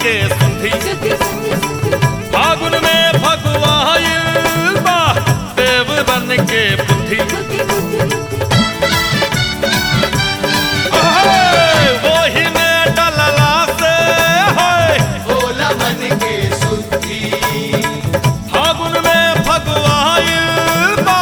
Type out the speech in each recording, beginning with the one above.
के सुधी फागुन में फगुआइल बा देव बन के बुद्धि ओहे, वही में डलला से है भोला मन के सुधी फागुन में फगुआइल बा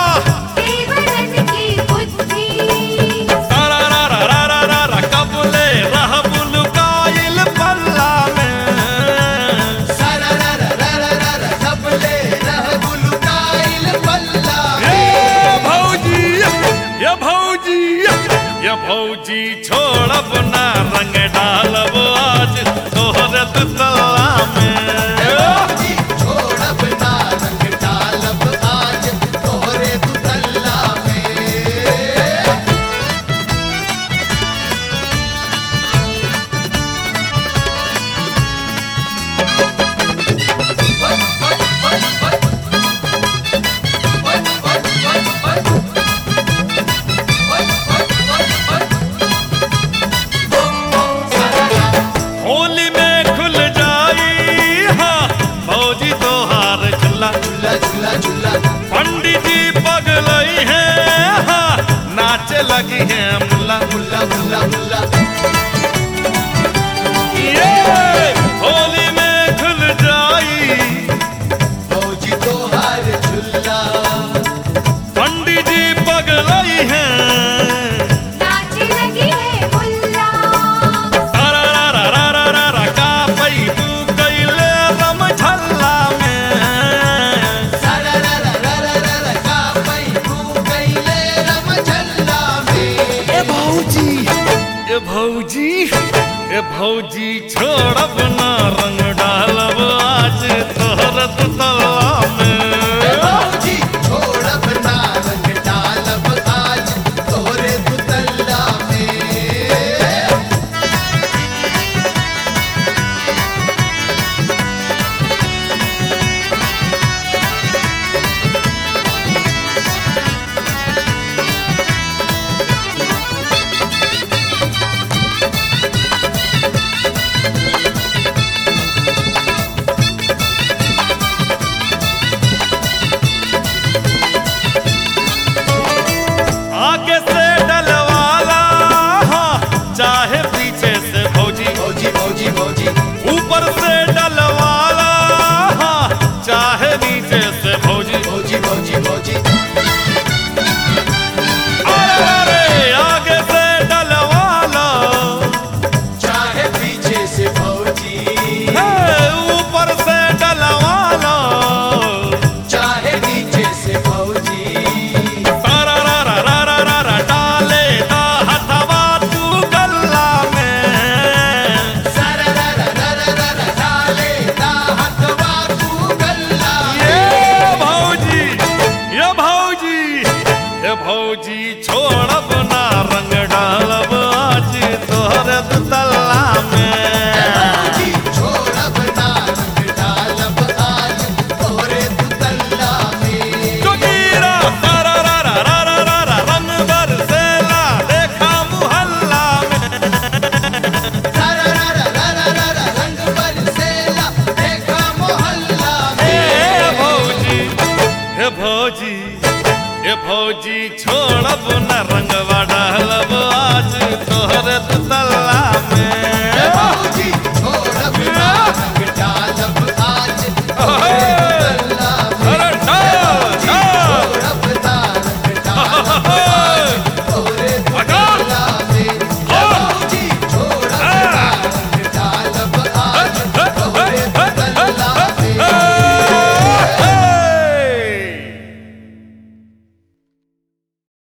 तारा रा रा रा रा रा रा कबले रह बुलकाइल पल्ला में सारा रा रा रा रा रा रा सबले रह गुलकाइल पल्ला ये भौजी ये भौजी ये भौजी छोड़ब ना रंग डालब आज तोहर तला में जी छोड़ब ना रंग डालब आज तोहरे दुतल्ला में होली में खुल जाई हाँ भौजी तोहार चला झूला झूला झूला पंडित जी पगलई है हाँ नाचे लगी है मुल्ला मुल्ला मुल्ला मुल्ला ये होली में खुल जाई फौजी तोहार झूला पंडित जी पगलई है तारा रा रा रा रा रा रा का पई तू कैले रम झल्ला में सारा रा रा रा रा रा रा का पई तू कैले रम झल्ला में ए भौजी ए भौजी ए भौजी छोड़ब ना रंग डालब आज तोहर तला में फौजी छोड़ब ना रंग डालब आज तोहरे दुतल्ला में आगे से डलवाला हाँ, चाहे पीछे से भौजी फौजी फौजी फौजी ऊपर से डलवाला हाँ, चाहे नीचे से भौजी फौजी फौजी फौजी अरे अरे आगे से डलवाला चाहे पीछे से फौजी है, ऊपर से डलवाला चाहे नीचे से फौजी तारा रा रा रा रा रा रा डाले दा हथवा तू गल्ला में सारा रा रा रा रा रा रा डाले दा हथवा तू गल्ला ये भौजी ये भौजी ये भौजी छोड़ब ना रंग डालब आज तोहर तला में फौजी छोड़ब ना रंग डालब आज तोहरे दुतल्ला में जोगीरा तारा रा रा रा रा रा रा रंग बरसेला देखा मुहल्ला में सारा रा रा रा रा रा रा रंग बरसेला देखा मोहल्ला ए में भौजी हे भौजी हे भौजी छोड़ब न रंगवा डालब आज तोहर तला